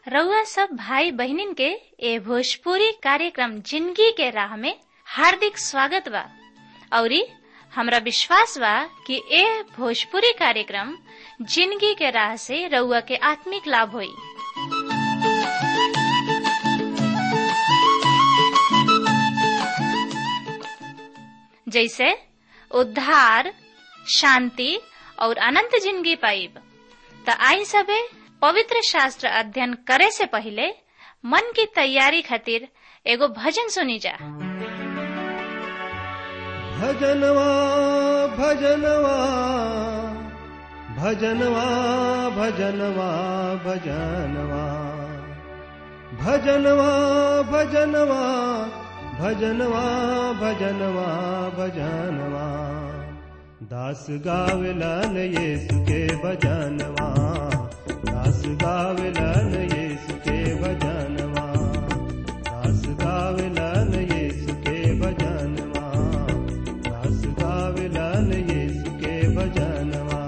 रउआ सब भाई बहिनीन के ए भोजपुरी कार्यक्रम जिंदगी के राह में हार्दिक स्वागत बा औरी हमरा विश्वास बा कि ए भोजपुरी कार्यक्रम जिंदगी के राह से रउआ के आत्मिक लाभ होई जैसे उद्धार शांति और अनंत जिंदगी पाइब त आई सबे पवित्र शास्त्र अध्ययन करे से पहले मन की तैयारी खातिर एगो भजन सुनी जा भजनवा भजनवा भजनवा भजनवा भजनवा भजनवा भजनवा भजनवा भजनवा भजनवा दास गावलन येसु के भजनवा दास गावलन येसु के भजनवा दास गावलन येसु के भजनवा दास गावलन येसु के भजनवा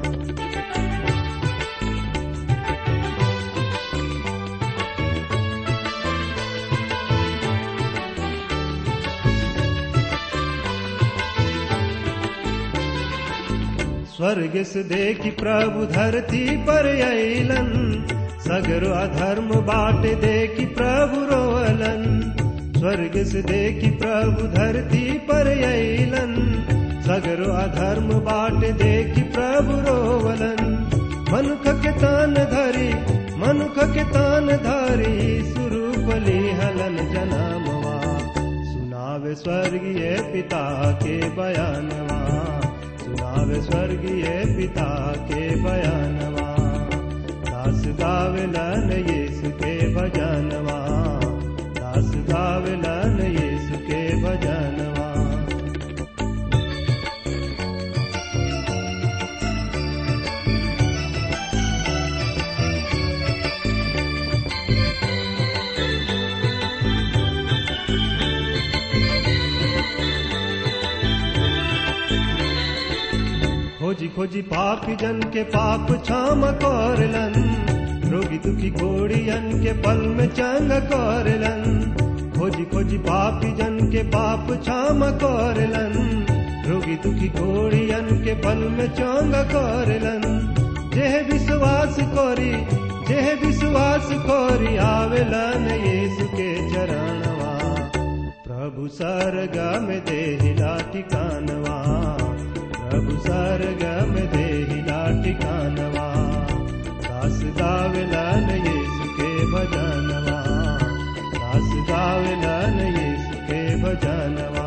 स्वर्ग से देखी प्रभु धरती पर अलन सगरो अधर्म बाट देखी प्रभु रोवलन स्वर्ग से देखी प्रभु धरती पर अलन सगरो अधर्म बाट देखी प्रभु रोवलन मनुख के तान धरी मनुख के तान धरी सुरूपली हलन जनामवा सुनावे स्वर्गीय पिता के बयानवा सुनावे स्वर्गीय पिता के बयानवा दास गावलन यीशु के भजनवा दास गावलन यीशु के भजनवा खोजी खोजी पापी जन के पाप क्षम करलन रोगी दुखी घोड़ियन के पल में चंग करलन खोजी खोजी पापी जन के पाप क्षम करलन रोगी दुखी घोड़ियन के पल में चंग करलन जेह विश्वास करी जेह विश्वास करी आवेलन यीशु के चरणवा प्रभु सरगा में देहिला ठिकानवा प्रभु सरगम देहिला ठिकानवा दास गावलन यीशु के भजनवा दास गावलन यीशु के भजनवा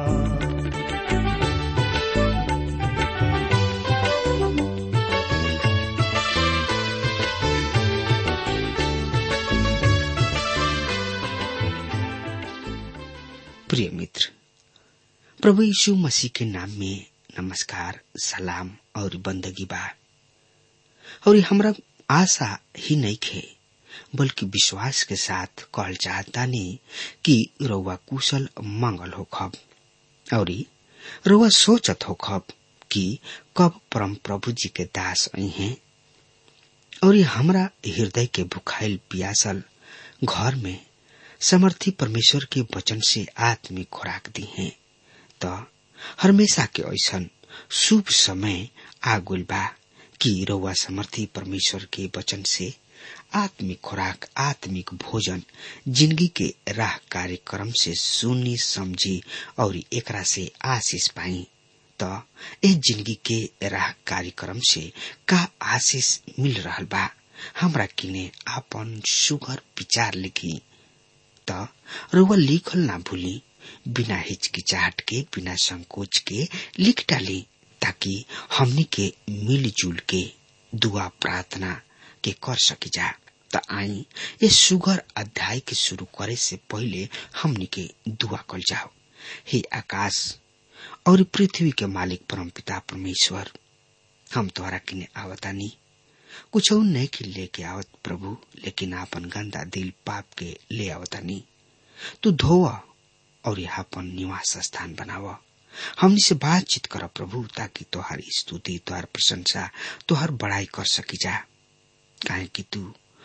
प्रिय मित्र प्रभु यीशु मसीह के नाम में नमस्कार सलाम और बंदगी बा और हमरा आशा ही नहीं खे बल्कि विश्वास के साथ कहल चाहता नहीं कि रउआ कुशल मंगल हो खब और रउआ सोचत हो खब कि कब परम प्रभु जी के दास आई हैं और हमरा हृदय के भुखाइल पियासल घर में समर्थी परमेश्वर के वचन से आत्मिक खुराक दी हैं तो हमेशा के ऐसन शुभ समय आगुल बा कि रउआ समर्थी परमेश्वर के वचन से आत्मिक खुराक आत्मिक भोजन जिंदगी के राह कार्यक्रम से सुनी समझी और एकरा से आशीष पाई तो ए जिंदगी के राह कार्यक्रम से का आशीष मिल रहा बा हमरा किने आपन सुगर विचार लिखी त रउआ लिखल ना भूली बिना हिचकिचाहट के बिना संकोच के लिख डाली ताकि हमनी के मिलजुल के दुआ प्रार्थना के कर सकी जा त आई ये सुगर अध्याय के शुरू करे से पहले हमनी के दुआ कल जाओ हे आकाश और पृथ्वी के मालिक परम पिता परमेश्वर हम तोहरा किने आवतानी कुछ नहीं कि लेके आवत प्रभु लेकिन आपन गंदा दिल पाप के ले आवतानी तू धोवा और यहाँ अपन निवास स्थान बनावा हमनी से बातचीत कर प्रभु ताकि तोहार स्तुति तोहार प्रशंसा तोहार बड़ाई कर सकी जा काहे कि तू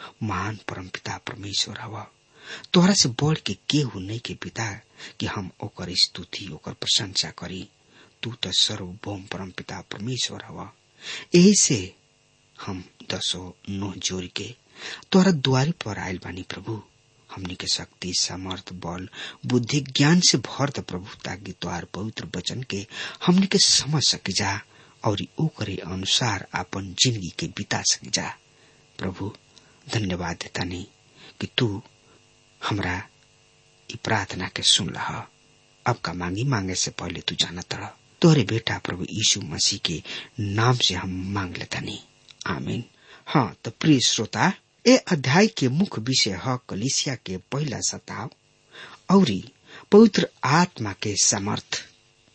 महान परमपिता परमेश्वर हवा तोहरा से बढ़ के केहू नहीं के पिता कि हम ओकर स्तुति ओकर प्रशंसा करी तू तो सर्वभौम परमपिता परमेश्वर हवा यही से हम दसो नोह जोड़ के तोहरा द्वारी पर आयल बानी प्रभु हमनी के शक्ति सामर्थ बल बुद्धि ज्ञान से भर द प्रभु ताकि तोहार पवित्र वचन के हमनी के समझ सके जा और ओकरे अनुसार अपन जिंदगी के बिता सके जा प्रभु धन्यवाद देता नहीं कि तू हमरा ई प्रार्थना के सुन लह अब का मांगी मांगे से पहले तू जाना तड़ तोहरे बेटा प्रभु यीशु मसीह के नाम से हम मांग लेता नहीं आमीन हाँ तो प्रिय श्रोता ए अध्याय के मुख्य विषय है कलिसिया के पहला सताव और पवित्र आत्मा के समर्थ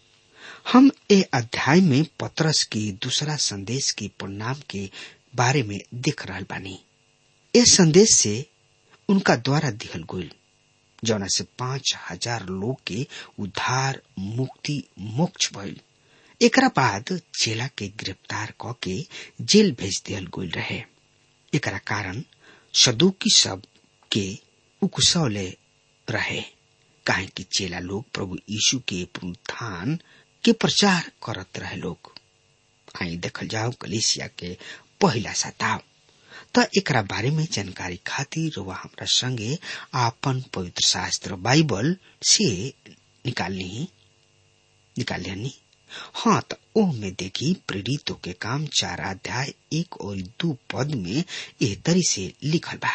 हम ए अध्याय में पत्रस की दूसरा संदेश के परिणाम के बारे में देख रहा बानी ए संदेश से उनका द्वारा दिहल गोल जौना से पांच हजार लोग के उद्धार मुक्ति मोक्ष भइल एकरा बाद चेला के गिरफ्तार क के जेल भेज दियल गोल रहे एकरा कारण सदुकी सब के उकसौले रहे काहे कि चेला लोग प्रभु यीशु के पुनरुत्थान के प्रचार करत रहे लोग आई देखल जाओ कलिसिया के पहला सताव त एकरा बारे में जानकारी खातिर वह हमरा संगे आपन पवित्र शास्त्र बाइबल से निकालनी निकालियानी हाँ त ओह में देखी प्रेरितों के काम चार अध्याय एक और दो पद में एह तरी से लिखल बा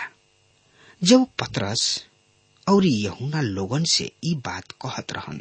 जब पतरस और यहुना लोगन से ई बात कहत रहन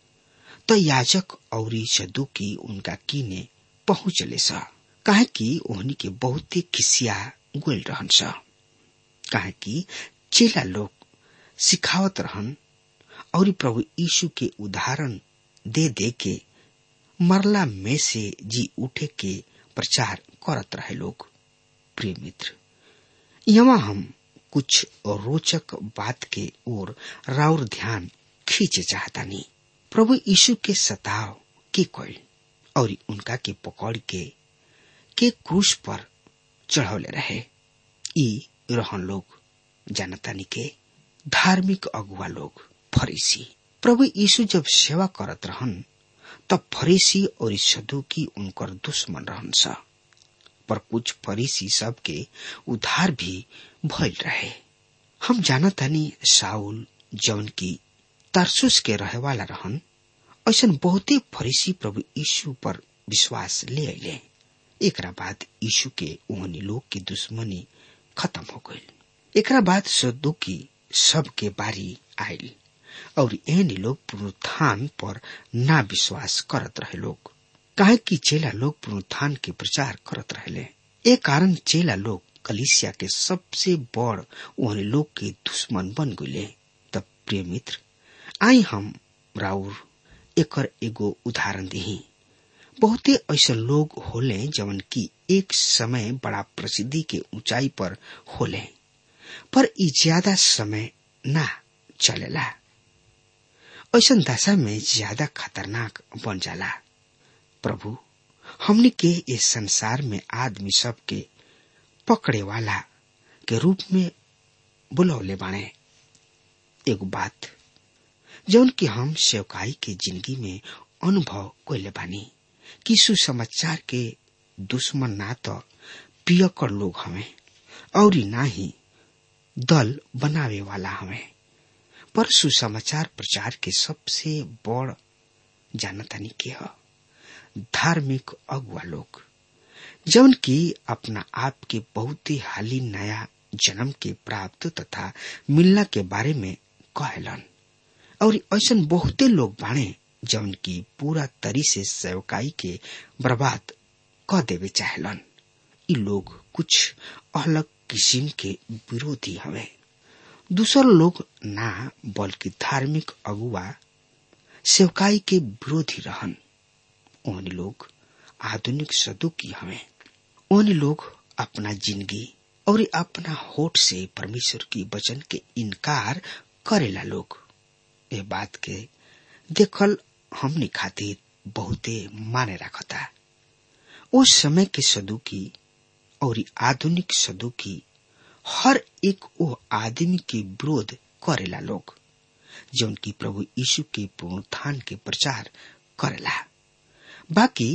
तो याजक और सदुकी उनका कीने पहुंचले सा काहे कि ओहनी के बहुते खिसिया गोल रहन सा काहे कि चेला लोग सिखावत रहन और प्रभु यीशु के उदाहरण दे दे के मरला में से जी उठे के प्रचार करत रहे लोग प्रिय मित्र यहाँ हम कुछ रोचक बात के ओर राउर ध्यान खींचे चाहता नहीं प्रभु यीशु के सताव के कोई और उनका के पकड़ के के क्रूस पर चढ़ौले रहे ई रहन लोग जानतानी के धार्मिक अगुआ लोग फरीसी प्रभु यीशु जब सेवा करत रहन तब फरीसी और सदुकी उनकर दुश्मन रहन सा पर कुछ फरीसी सब के उधार भी भइल रहे हम जानतानी साउल जौन की तरसुस के रहे वाला रहन ऐसा बहुते फरीसी प्रभु यीशु पर विश्वास ले अले एकरा बाद यीशु के ओहनी लोग की दुश्मनी खत्म हो गई एकरा बाद सदुकी सब के बारी आयल और एहनी लोग पुनरुत्थान पर ना विश्वास करत रहे लोग काहे कि चेला लोग पुनरुत्थान के प्रचार करत रहले ए कारण चेला लोग कलिसिया के सबसे बड़ ओहनी लोग के दुश्मन बन गए तब प्रिय मित्र आई हम राउर एकर एगो उदाहरण दी बहुते ऐसे लोग होले जवन की एक समय बड़ा प्रसिद्धि के ऊंचाई पर होले पर ई ज्यादा समय ना चलेला ऐसा दशा में ज्यादा खतरनाक बन जाला प्रभु हमने के इस संसार में आदमी सब के पकड़े वाला के रूप में बुलौले बाणे एगो बात जौन की हम सेवकाई के जिंदगी में अनुभव कोले बानी कि सुसमाचार के दुश्मन ना तो पियकर लोग हमें और ना ही दल बनावे वाला हमें पर सुसमाचार प्रचार के सबसे बड़ जानतानी के ह धार्मिक अगुआ लोग जौन की अपना आप के बहुत ही हाली नया जन्म के प्राप्त तथा मिलना के बारे में कहलन और ऐसा बहुते लोग बाणे जौन की पूरा तरी से सेवकाई के बर्बाद क देवे चाहलन इ लोग कुछ अलग किस्म के विरोधी हवे दूसर लोग ना बल्कि धार्मिक अगुआ सेवकाई के विरोधी रहन ओहनी लोग आधुनिक सदुकी हवे ओहनी लोग अपना जिंदगी और अपना होठ से परमेश्वर की वचन के इनकार करेला लोग ये बात के देखल हमने खातिर बहुते माने रखता उस समय के सदुकी और आधुनिक सदुकी हर एक वो आदमी के विरोध करेला लोग जौन की प्रभु यीशु के पुनरुत्थान के प्रचार करेला बाकी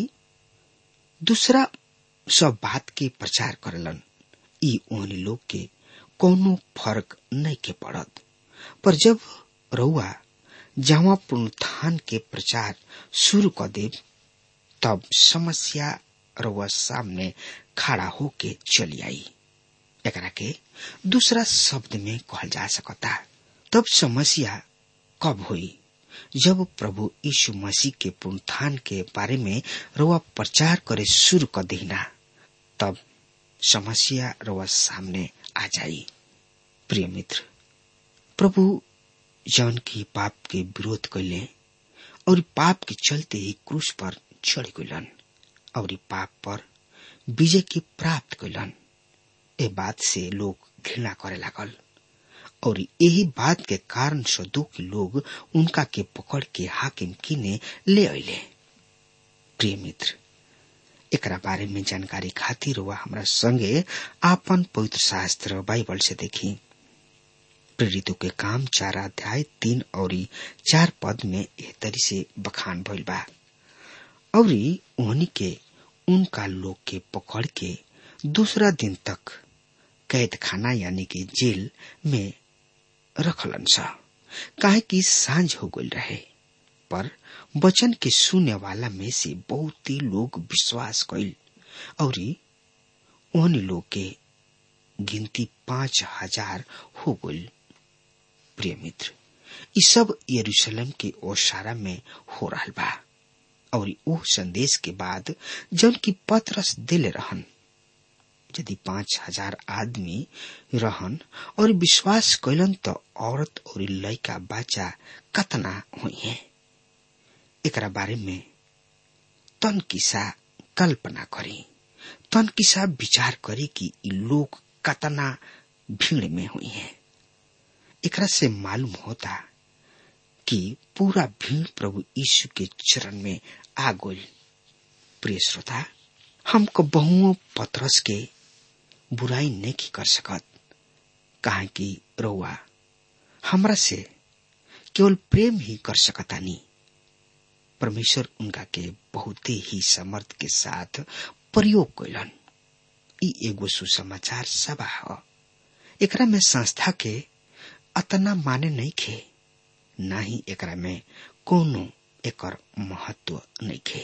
दूसरा सब बात के प्रचार करेलन ई ओहनी लोग के कोनो फर्क नहीं के पड़त पर जब रउआ जहाँ पुनरुत्थान के प्रचार शुरू कर देव तब समस्या रउआ सामने खड़ा होके चली आई एकरा के दूसरा शब्द में कहल जा सकता तब समस्या कब हुई जब प्रभु यीशु मसीह के पुनरुत्थान के बारे में रउआ प्रचार करे शुरू कर देना तब समस्या रउआ सामने आ जाई प्रिय मित्र प्रभु जौन की पाप के विरोध कैले और पाप के चलते ही क्रूस पर चढ़ गलन और पाप पर विजय की प्राप्त कैलन ए बात से लोग घृणा करे लागल और यही बात के कारण सदो के लोग उनका के पकड़ के हाकिम किने ले अले प्रिय मित्र एकरा बारे में जानकारी खातिर वह हमरा संगे आपन पवित्र शास्त्र बाइबल से देखी प्रेरितों के काम चार अध्याय तीन और चार पद में एह तरी से बखान भइल बा और उन्हीं के उनका लोग के पकड़ के दूसरा दिन तक कैद खाना यानी कि जेल में रखलन सा काहे कि सांझ हो गई रहे पर वचन के सुने वाला में से बहुत ही लोग विश्वास कैल और उन्हीं लोग के गिनती पांच हजार हो गई प्रिय मित्र ये सब यरूशलेम के ओसारा में हो रहा बा और वो संदेश के बाद जन की पत्रस दिले रहन यदि पांच हजार आदमी रहन और विश्वास कैलन तो औरत और लड़का बच्चा कतना हुई है एकरा बारे में तन किसा कल्पना करी तन किसा विचार करी कि इ लोग कतना भीड़ में हुई है एकरा से मालूम होता कि पूरा भीड़ प्रभु यीशु के चरण में आ गई प्रिय श्रोता हमको बहुओं पत्रस के बुराई नहीं कर सकत कहा कि रउआ हमरा से केवल प्रेम ही कर सकतानी परमेश्वर उनका के बहुत ही समर्थ के साथ प्रयोग कैलन ई एगो सुसमाचार सभा ह एकरा में संस्था के अतना माने नहीं खे ना ही एकरा में कोनो एकर महत्व नहीं खे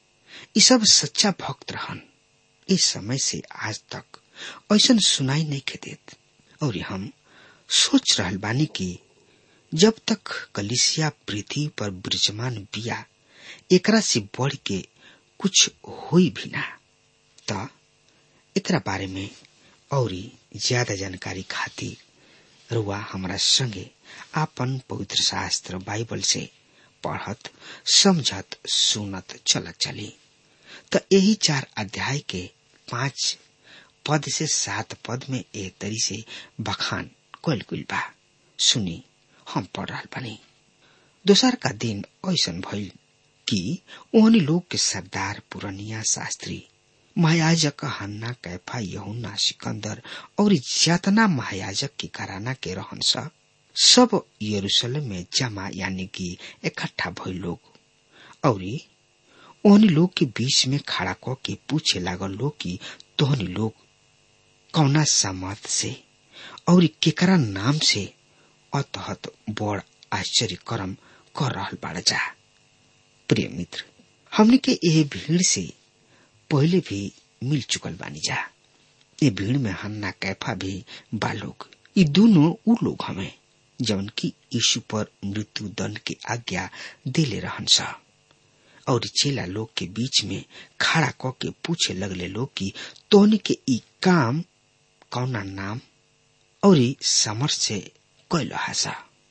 ई सब सच्चा भक्त रहन इस समय से आज तक ऐसा सुनाई नहीं खे देत और हम सोच रहल बानी कि जब तक कलिसिया पृथ्वी पर विराजमान बिया एकरा से बढ़ के कुछ हुई भी ना त एकरा बारे में और ज्यादा जानकारी खातिर रुआ हमारा संगे आपन पवित्र शास्त्र बाइबल से पढ़त समझत सुनत चलत चली त यही चार अध्याय के पांच पद से सात पद में एक तरी से बखान कल गुल बा सुनी हम पढ़ रहा बनी दोसर का दिन ऐसा भइल कि ओहनी लोग के सरदार पुरनिया शास्त्री महायाजक हन्ना कैफा यहुना सिकंदर और जतना महायाजक के घराना के रहन सा सब यरूशलेम में जमा यानी कि इकट्ठा भइल लोग और ओहनी लोग के बीच में खड़ा क के पूछे लागल लोग कि तोहनी लोग कौना सामर्थ से और केकरा नाम से अतहत बड़ आश्चर्य कर्म कर रहल बाड़ जा प्रिय मित्र हमने के यह भीड़ से पहले भी मिल चुकल बानी जा ये भीड़ में हन्ना कैफा भी बालोग ये दोनों उ लोग हमें जवन की यीशु पर मृत्यु दंड की आज्ञा दिले रहन सा और चेला लोग के बीच में खड़ा क के पूछे लगले लोग की तोहनी के ई काम कौना नाम और समर्थ से कैल हासा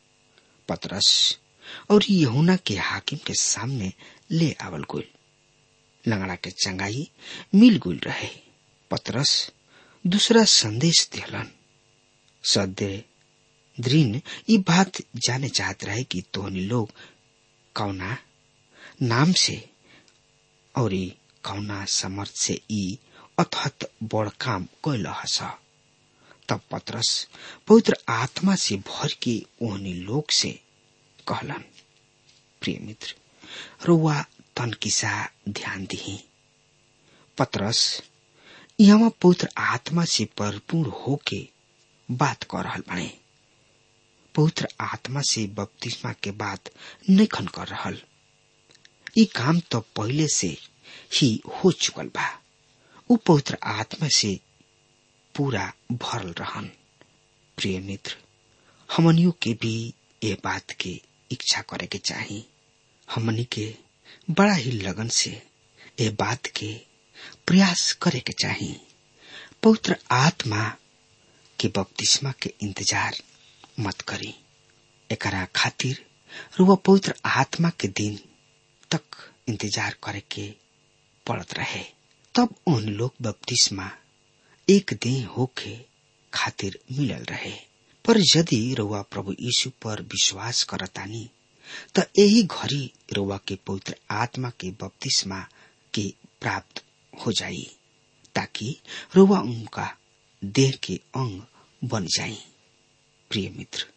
पतरस और यहुना के हाकिम के सामने ले आवल गुल लंगड़ा के चंगाई मिल गुल रहे पतरस दूसरा संदेश दिलन सदे द्रीन ये बात जाने चाहत रहे कि तोहनी लोग कौना नाम से और कौना समर्थ से ई अथत बड़ काम कैल हस तब पतरस पवित्र आत्मा से भर के ओहनी लोग से कहलन प्रिय मित्र रुआ तन किसा ध्यान दिही पतरस यहाँ पवित्र आत्मा से परिपूर्ण होके बात कर रहल बने पवित्र आत्मा से बपतिस्मा के बात नखन कर रहल ई काम तो पहले से ही हो चुकल बा उ पवित्र आत्मा से पूरा भरल रहन प्रिय मित्र हमनियों के भी ये बात के इच्छा करे के चाही हमनी के बड़ा ही लगन से ये बात के प्रयास करे के चाही पवित्र आत्मा के बपतिस्मा के इंतजार मत करी एकरा खातिर रुआ पवित्र आत्मा के दिन तक इंतजार करे के पड़त रहे तब उन लोग बपतिस्मा एक दिन होके खातिर मिलल रहे पर यदि रुआ प्रभु यीशु पर विश्वास करतानी त यही घड़ी रुआ के पवित्र आत्मा के बपतिस्मा के प्राप्त हो जाई ताकि रुआ उनका देह के अंग बन जाई प्रिय मित्र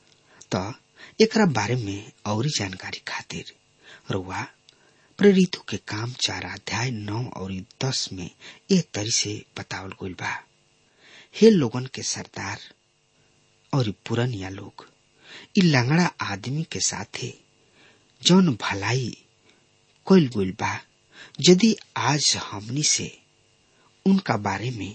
त एकरा बारे में और जानकारी खातिर रुआ प्रेरितों के काम चार अध्याय नौ और दस में ए तरी से बतावल गइल बा हे लोगन के सरदार और पुरनिया लोग इ लंगड़ा आदमी के साथे जौन भलाई कइल गइल बा यदि आज हमनी से उनका बारे में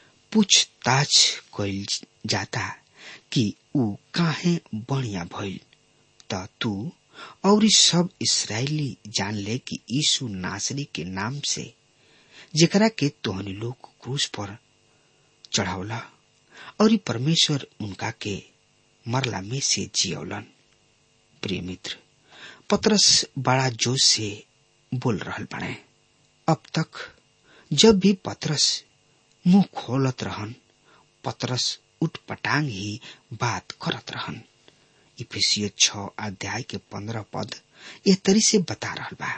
पूछताछ कइल जाता कि ऊ काहे बढ़िया भइल त तू और सब इसराइली जान ले कि यीशु नासरी के नाम से जेकरा के तोहनी लोग क्रूस पर चढ़ावला और परमेश्वर उनका के मरला में से जियौलन प्रिय मित्र पतरस बड़ा जोश से बोल रहल बने अब तक जब भी पतरस मुंह खोलत रहन पतरस उठ पटांग ही बात करत रहन इफिसियो छ अध्याय के पंद्रह पद ये तरी से बता रहल बा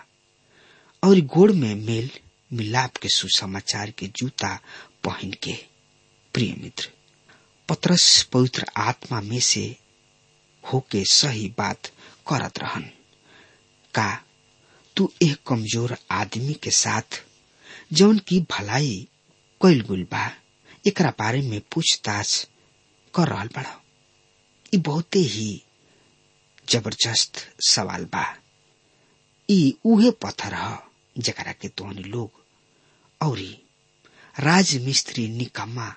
और गोड़ में मेल मिलाप के सुसमाचार के जूता पहन के प्रिय मित्र पतरस पवित्र आत्मा में से होके सही बात करत रहन का तू एक कमजोर आदमी के साथ जौन की भलाई कैल गुल बा एकरा बारे में पूछताछ कर रहल बड़ा ई बहुते ही जबरदस्त सवाल बा ई उहे पत्थर ह जकरा के तोहनी लोग औरी राजमिस्त्री निकम्मा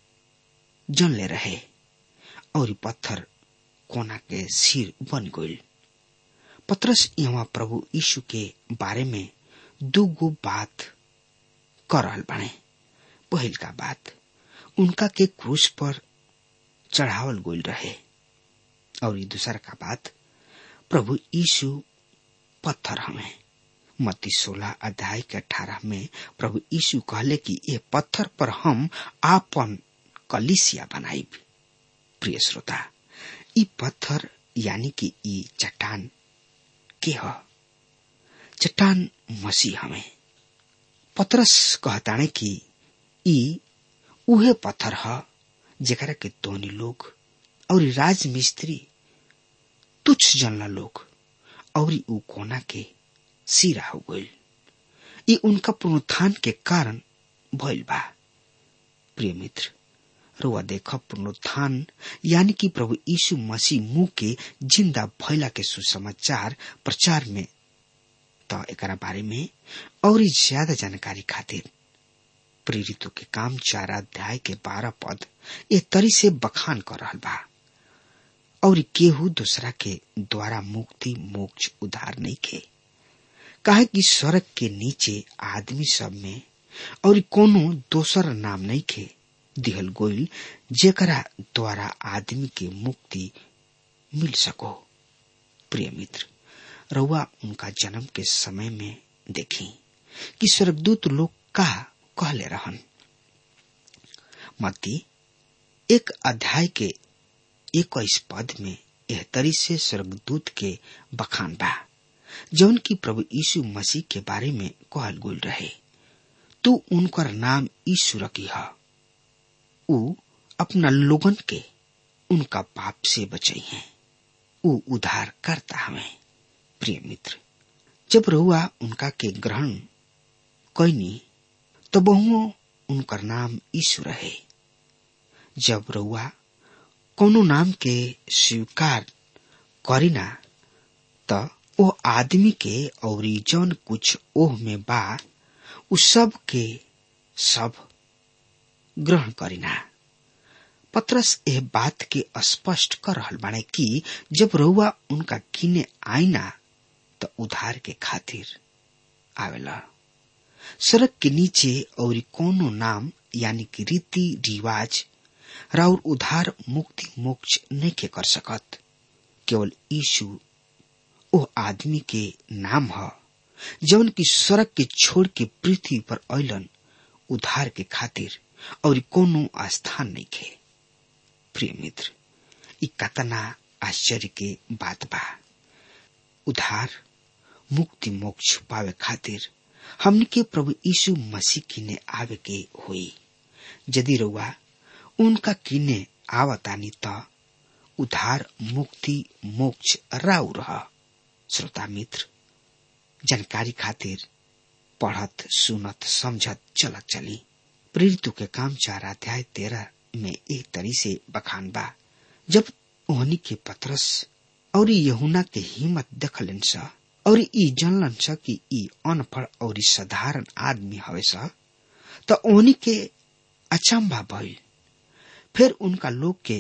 जनले रहे और पत्थर कोना के सिर बन गइल पत्रस यहाँ प्रभु यीशु के बारे में दू गो बात कर रहल बाणे पहिल का बात उनका के क्रूस पर चढ़ावल गइल रहे और ये दूसरा का बात प्रभु यीशु पत्थर हमें मत्ती सोलह अध्याय के अठारह में प्रभु यीशु कहले कि ये पत्थर पर हम आपन कलिसिया बनाई प्रिय श्रोता ई पत्थर यानी कि ई चट्टान के ह चट्टान मसीह हमें पतरस कहताने कि ई उहे पत्थर ह जेकरा के तोनी लोग और राजमिस्त्री तुच्छ जनला लोग और ऊ कोना के सिरा हो गइल ई उनका पुनरुत्थान के कारण भइल बा प्रिय मित्र रुआ देख पुनरुत्थान यानी कि प्रभु यीशु मसीह मुंह के जिंदा भइला के सुसमाचार प्रचार में त एकरा बारे में और ज्यादा जानकारी खातिर प्रेरितों के काम चार अध्याय के बारह पद ए तरी से बखान कर रहल बा और केहू दूसरा के द्वारा मुक्ति मोक्ष उधार नहीं खे काहे कि स्वर्ग के नीचे आदमी सब में और कोनो दोसर नाम नहीं खे दिहल गोइल जेकरा द्वारा आदमी के मुक्ति मिल सको प्रिय मित्र रउआ उनका जन्म के समय में देखी कि स्वर्गदूत लोग का कहले रहन मती एक अध्याय के इक्कीस पद में यह तरी से स्वर्गदूत के बखान बा जौन की प्रभु यीशु मसीह के बारे में कहल गुल रहे तू उनकर नाम यीशु रखी है ऊ अपना लोगन के उनका पाप से बचाई हैं वो उधार करता हमें प्रिय मित्र जब रहुआ उनका के ग्रहण कैनी तो बहुओं उनकर नाम ईश्वर है जब रहुआ कोनो नाम के स्वीकार करीना त ओ आदमी के और जौन कुछ ओह में बा उ सब के सब ग्रहण करीना पत्रस एह बात के स्पष्ट कर रहल बाड़े कि जब रउआ उनका किने आईना त उधार के खातिर आवेला सड़क के नीचे और कोनो नाम यानी कि रीति रिवाज राउर उधार मुक्ति मोक्ष नहीं के कर सकत केवल यीशु ओ आदमी के नाम ह जवन की सड़क के छोड़ के पृथ्वी पर अलन उधार के खातिर और कोनो स्थान नहीं खे प्रिय मित्र ई कतना आश्चर्य के बात बा उधार मुक्ति मोक्ष पावे खातिर हमने के प्रभु यीशु मसीह किने आवे के हुई यदि रउआ उनका किने आवतानी त उधार मुक्ति मोक्ष राउ रह श्रोता मित्र जानकारी खातिर पढ़त सुनत समझत चलत चली प्रेरितों के काम चार अध्याय तेरह में एक तरी से बखान बा जब ओहनी के पत्रस और यहुना के हिम्मत देखलन सा और ई जानलन सा कि ई अनपढ़ और साधारण आदमी हवे सा त ओहनी के अचंभा भइल फिर उनका लोग के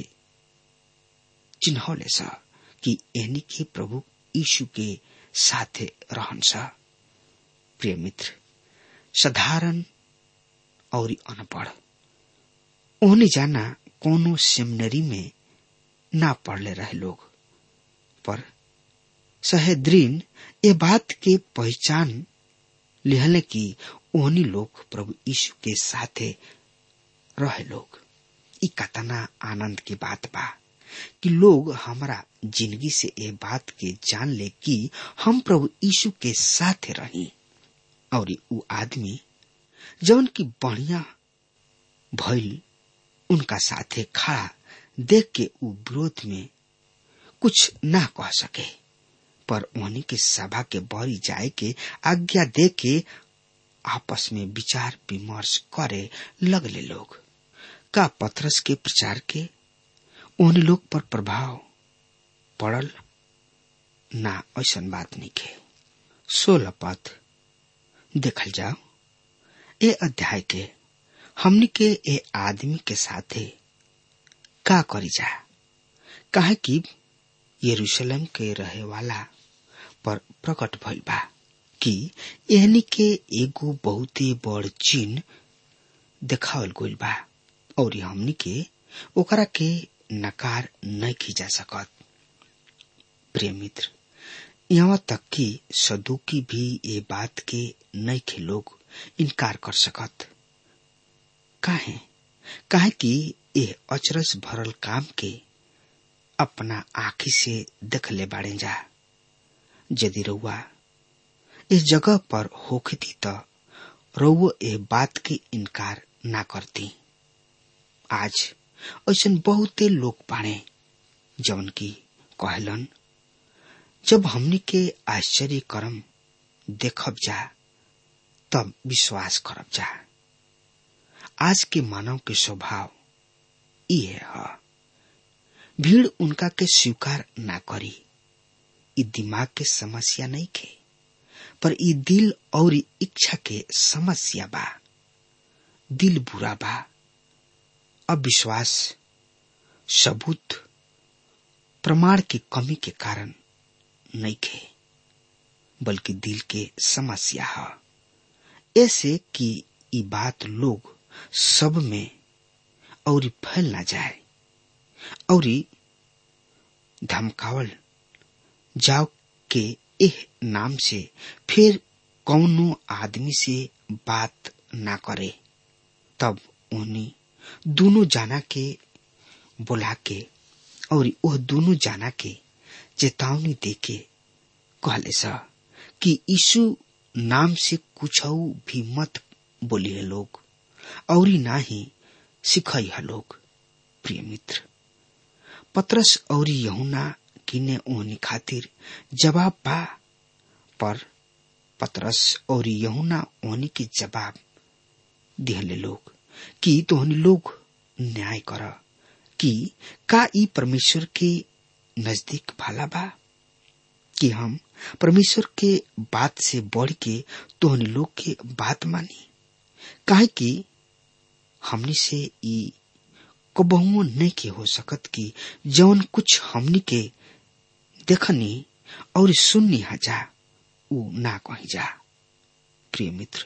चिन्हौले सा कि एहनी के प्रभु यीशु के साथे रहन सा प्रिय मित्र साधारण और अनपढ़ ओहने जाना कोनो सेमिनरी में ना पढ़ले रहे लोग पर सहेद्रीन ये बात के पहचान लिहले कि ओहनी लोग प्रभु यीशु के साथे रहे लोग ई कतना आनंद की बात बा कि लोग हमारा जिंदगी से ये बात के जान ले कि हम प्रभु यीशु के साथे रही और उ आदमी जौन की बढ़िया भइल उनका साथे खड़ा देख के उ विरोध में कुछ ना कह सके पर उन्हीं के सभा के बरी जाए के आज्ञा दे के आपस में विचार विमर्श करे लगले लोग का पथरस के प्रचार के उन लोग पर प्रभाव पड़ल ना ऐसा बात नहीं के सोलह पद देखल जाओ ए अध्याय के हमनी के ए आदमी के साथे का करी जा काहे कि यरूशलेम के रहे वाला पर प्रकट भइल बा कि एहनी के एगो बहुते बड़ चिन्ह देखावल गइल बा और हमनी के ओकरा के नकार नहीं खींचा सकत प्रिय मित्र यहाँ तक कि सदुकी भी ये बात के नहीं के लोग इनकार कर सकत काहे काहे कि ये अचरस भरल काम के अपना आखी से देख ले बाड़े जा यदि रउआ इस जगह पर होखती त रउआ ए बात के इनकार ना करती आज ऐसा बहुते लोग बाड़े जवन की कहलन जब हमनी के आश्चर्य करम देखब जा तब विश्वास करब जा आज के मानव के स्वभाव ये है भीड़ उनका के स्वीकार ना करी ई दिमाग के समस्या नहीं खे पर ई दिल और इच्छा के समस्या बा दिल बुरा बा अविश्वास सबूत प्रमाण की कमी के कारण नहीं खे बल्कि दिल के समस्या है ऐसे कि ये बात लोग सब में और फैल ना जाए और धमकावल जाओ के एह नाम से फिर कौनो आदमी से बात ना करे तब उन्हीं दोनों जाना के बुला के और वह दोनों जाना के चेतावनी दे के कहले सा कि यीशु नाम से कुछ भी मत बोलिए लोग और ना ही सिखाई है लोग प्रिय मित्र पत्रस और यहुना किने ओहनी खातिर जवाब पा पर पत्रस और यहुना ओहनी के जवाब दिहले लोग कि तोहनी लोग न्याय कर कि का ई परमेश्वर के नजदीक भाला बा कि हम परमेश्वर के बात से बढ़ के तोहनी लोग के बात मानी काहे कि हमनी से ई कबहुओ नहीं के हो सकत कि जौन कुछ हमनी के देखनी और सुननी हजा ऊ ना कही जा प्रिय मित्र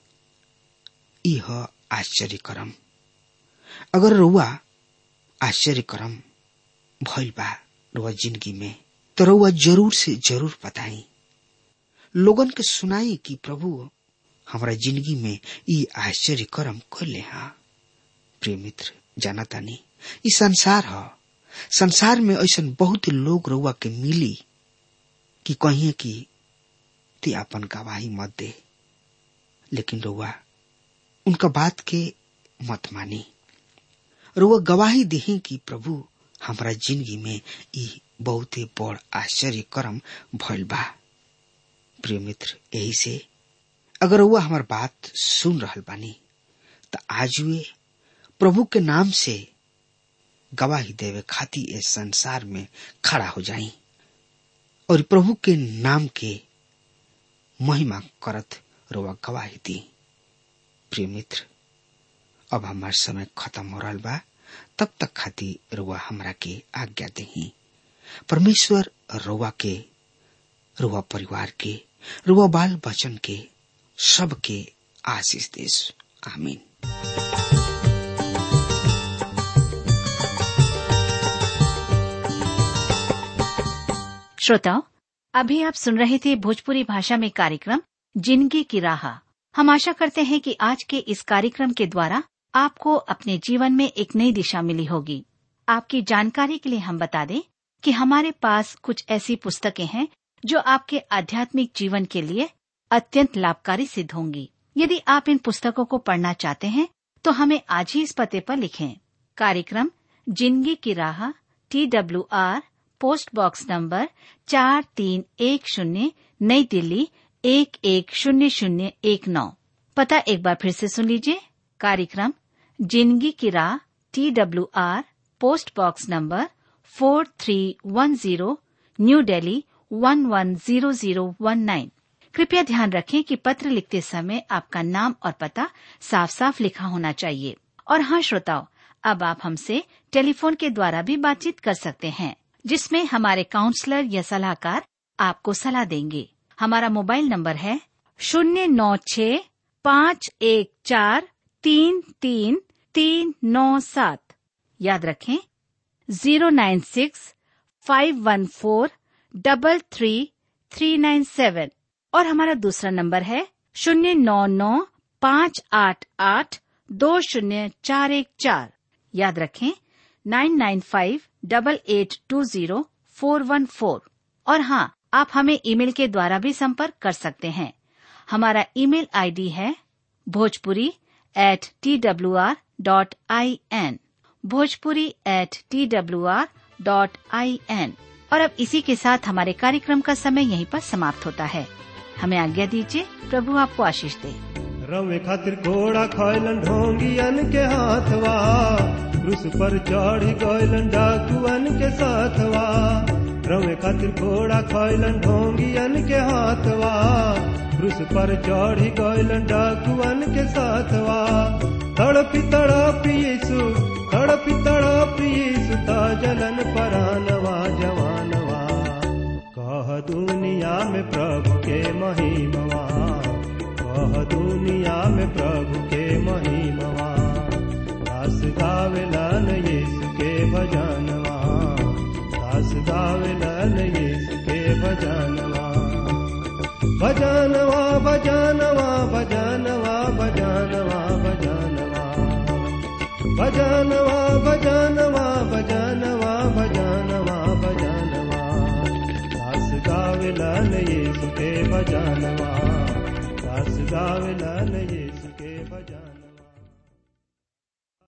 यह आश्चर्य करम अगर रुआ आश्चर्य करम भइल बा रुआ जिंदगी में तो रुआ जरूर से जरूर बताई लोगन के सुनाई कि प्रभु हमारा जिंदगी में ई आश्चर्य करम कैले हा प्रिय मित्र जाना तानी ई संसार ह संसार में ऐसा बहुत लोग रुआ के मिली कि कहिए कि ते अपन गवाही मत दे लेकिन रुआ उनका बात के मत मानी रुआ गवाही दही कि प्रभु हमारा जिंदगी में ई बहुत बड़ आश्चर्य करम भइल बा प्रिय मित्र यही से अगर वह हमार बात सुन रहल बानी तो आज वे प्रभु के नाम से गवाही देवे खाती इस संसार में खड़ा हो जाई और प्रभु के नाम के महिमा करत रोवा गवाही दी प्रिय मित्र अब हमार समय खत्म हो रहा बा तब तक खाती रुआ हमरा के आज्ञा दही परमेश्वर रुआ के रुआ परिवार के रुआ बाल बचन के सबके आशीष देश आमीन श्रोताओं अभी आप सुन रहे थे भोजपुरी भाषा में कार्यक्रम जिंदगी की राह हम आशा करते हैं कि आज के इस कार्यक्रम के द्वारा आपको अपने जीवन में एक नई दिशा मिली होगी आपकी जानकारी के लिए हम बता दें कि हमारे पास कुछ ऐसी पुस्तकें हैं जो आपके आध्यात्मिक जीवन के लिए अत्यंत लाभकारी सिद्ध होंगी यदि आप इन पुस्तकों को पढ़ना चाहते हैं तो हमें आज ही इस पते पर लिखें कार्यक्रम जिंदगी की राह T W R post box number चार तीन एक शून्य नई दिल्ली एक एक शून्य शून्य एक नौ पता एक बार फिर से सुन लीजिए कार्यक्रम जिंदगी की राह T W R post box number four three one zero New Delhi one one zero zero one nine कृपया ध्यान रखें कि पत्र लिखते समय आपका नाम और पता साफ साफ लिखा होना चाहिए और हाँ श्रोताओं अब आप हमसे टेलीफोन के द्वारा भी बातचीत कर सकते हैं जिसमें हमारे काउंसलर या सलाहकार आपको सलाह देंगे हमारा मोबाइल नंबर है शून्य नौ छ पाँच एक चार तीन तीन तीन नौ सात याद रखें zero nine six five one four double three three nine seven और हमारा दूसरा नंबर है शून्य नौ नौ पाँच आठ आठ दो शून्य चार एक चार याद रखें nine nine five double eight two zero four one four और हाँ आप हमें ईमेल के द्वारा भी संपर्क कर सकते हैं हमारा ईमेल आईडी है Bhojpuri at T W R dot I N Bhojpuri at T W R dot I N और अब इसी के साथ हमारे कार्यक्रम का समय यहीं पर समाप्त होता है हमें आज्ञा दीजिए प्रभु आपको आशीष दे रवे खातिर घोड़ा खैलन ढोंगियन के हाथवा क्रूस पर चढ़ी गैलन डाकुअन के साथवा रवे खातिर घोड़ा खैलन ढोंगियन के हाथवा क्रूस पर चढ़ी गैलन डाकुअन के साथवा तड़पी तड़पी यीशु तड़पी तड़पी यीशु ता जलन परानवा जवानवा कह दुनिया में प्रभु के महिमवा कह दुनिया में प्रभु के महिमवा दास गावेलन यीशु के भजनवा दास गावेलन यीशु के भजनवा भजनवा भजनवा भजनवा भजनवा भजनवा भजनवा भजनवा भजनवा भजनवा भजनवा दास गावेलन यीशु के भजनवा दास गावेलन यीशु के भजनवा